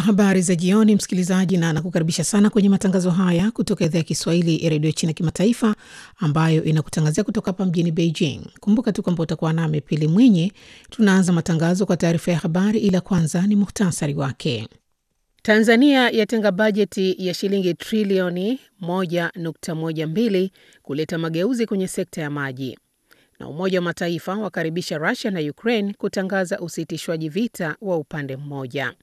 Habari za jioni, msikilizaji, na nakukaribisha sana kwenye matangazo haya kutoka idhaa ya Kiswahili ya redio China Kimataifa, ambayo inakutangazia kutoka hapa mjini Beijing. Kumbuka tu kwamba utakuwa nami Pili Mwinyi. Tunaanza matangazo kwa taarifa ya habari, ila kwanza ni muhtasari wake. Tanzania yatenga bajeti ya shilingi trilioni 1.12 kuleta mageuzi kwenye sekta ya maji na Umoja wa Mataifa wakaribisha Rusia na Ukraine kutangaza usitishwaji vita wa upande mmoja.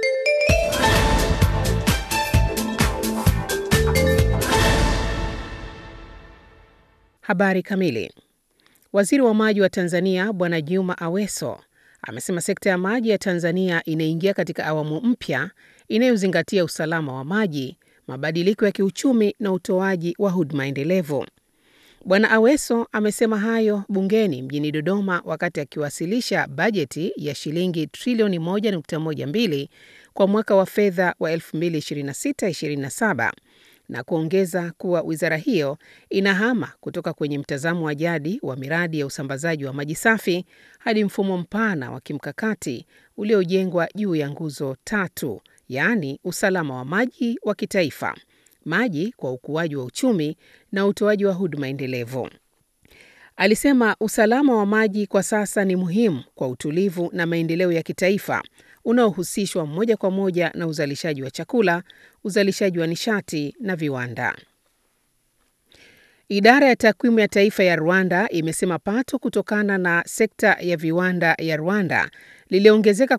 Habari kamili. Waziri wa maji wa Tanzania Bwana Juma Aweso amesema sekta ya maji ya Tanzania inaingia katika awamu mpya inayozingatia usalama wa maji, mabadiliko ya kiuchumi na utoaji wa huduma endelevu. Bwana Aweso amesema hayo bungeni mjini Dodoma wakati akiwasilisha bajeti ya shilingi trilioni 1.12 kwa mwaka wa fedha wa 2026/27 na kuongeza kuwa wizara hiyo inahama kutoka kwenye mtazamo wa jadi wa miradi ya usambazaji wa maji safi hadi mfumo mpana wa kimkakati uliojengwa juu ya nguzo tatu, yaani usalama wa maji wa kitaifa, maji kwa ukuaji wa uchumi na utoaji wa huduma endelevu. Alisema usalama wa maji kwa sasa ni muhimu kwa utulivu na maendeleo ya kitaifa unaohusishwa moja kwa moja na uzalishaji wa chakula, uzalishaji wa nishati na viwanda. Idara ya takwimu ya taifa ya Rwanda imesema pato kutokana na sekta ya viwanda ya Rwanda liliongezeka